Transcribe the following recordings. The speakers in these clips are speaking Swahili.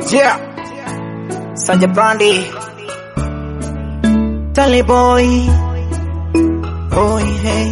Yeah. Saja Brandy. Tally boy. Boy, hey.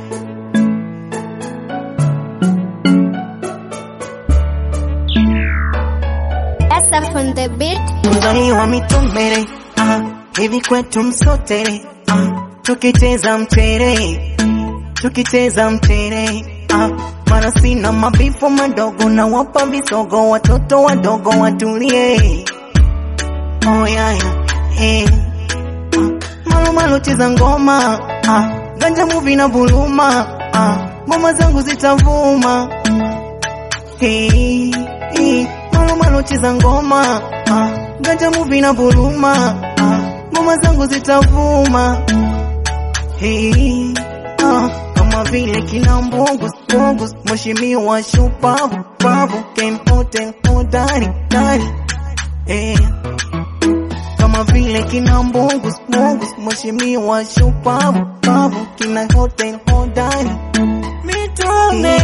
SF on the beat. Kuzaliwa mitumbere. Ah, hivi kwetu msotere. Ah, tukicheza mtere. Tukicheza mtere. Ah, mara sina mabifu madogo na wapa visogo watoto wadogo watulie. Oh yeah, yeah. Hey. Malo malo cheza ngoma ah, ganja muvi na buluma ah, ngoma zangu zitavuma hey, hey. Malo malo cheza ngoma ah, ganja muvi na buluma ah, ngoma zangu zitavuma hey, ah, kama vile kina mbungu mbungu, mheshimiwa shupavu pavu, kempote hodari dari hey kama vile kina mbungu mbungu, mheshimiwa shupavu pavu, kina hotel hodari mitume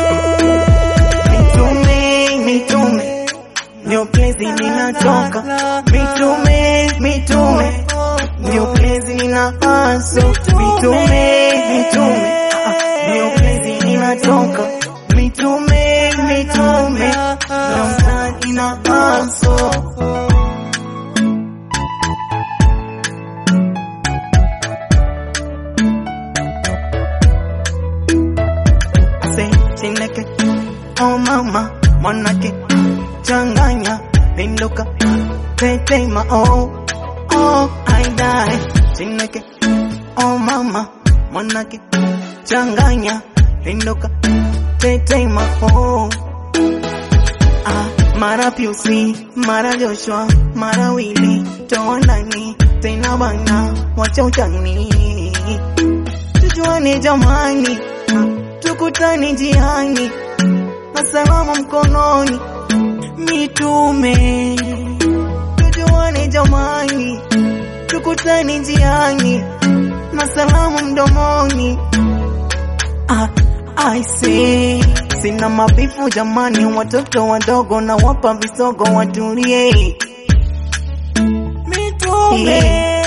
mitume mitume ndio plezi ninatoka mitume mitume ndio plezi nina aso mitume mitume ah, ndio plezi ninatoka mitume mitume ndio mtaa nina aso say chineke oh mama mwanake changanya pinduka tetema oh oh I die chineke oh mama mwanake changanya pinduka tetema oh ah mara Piusi mara Joshua mara Willy toa ndani tena bana wacha utani tujuane jamani tukutane njiani na salama mkononi mitume tujuane jamani tukutane njiani na salamu mdomoni ah, I say sina mabifu jamani watoto wadogo na wapa visogo watulie mitume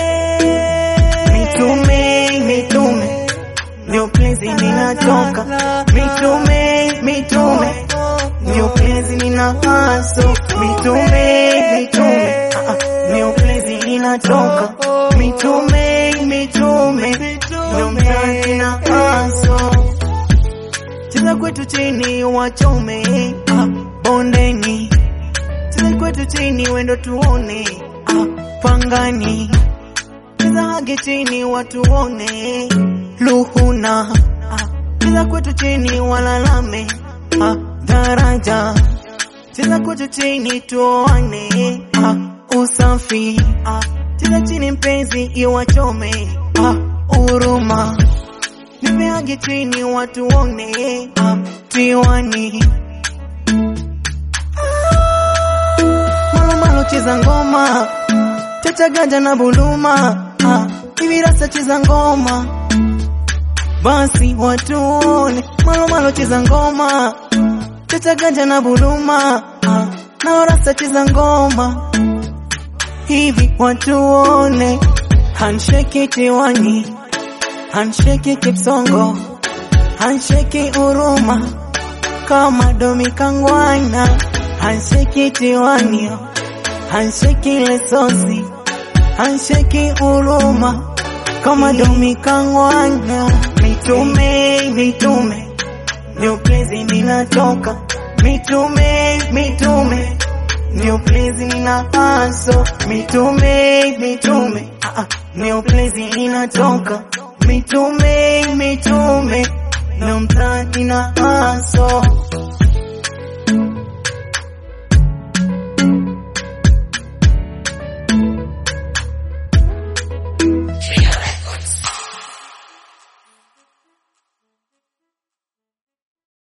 mitume mitume ndio plezi ninatoka mitume mitume ndio plezi nina haso mitume mitume ah, ah, ndio plezi ninatoka mitume mitume ndio mtaa nina haso cheza kwetu chini wachome ah, bondeni cheza kwetu chini wendo tuone ah, pangani cheza hage chini watuone luhuna ah, cheza kwetu chini walalame ah, daraja cheza kwetu chini tuoane ah, usafi ah, cheza chini mpenzi iwachome ah, uruma nipeage chini watuone ah, tiwani malo malo cheza ngoma chacha ganja na buluma ah, hivi rasa cheza ngoma basi watuone malo malo cheza ngoma chacha ganja na buluma ah, na rasa cheza ngoma hivi watuone handshake tiwani handshake kipsongo handshake uruma kama domi kangwana handshake tiwani handshake lesosi handshake uruma kama domi kangwana mitume mitume ndio plezi ninatoka mitume mitume ndio plezi nina aso mitume mitume ah, ah, ndio plezi ninatoka mitume mitume ndio mtaa nina aso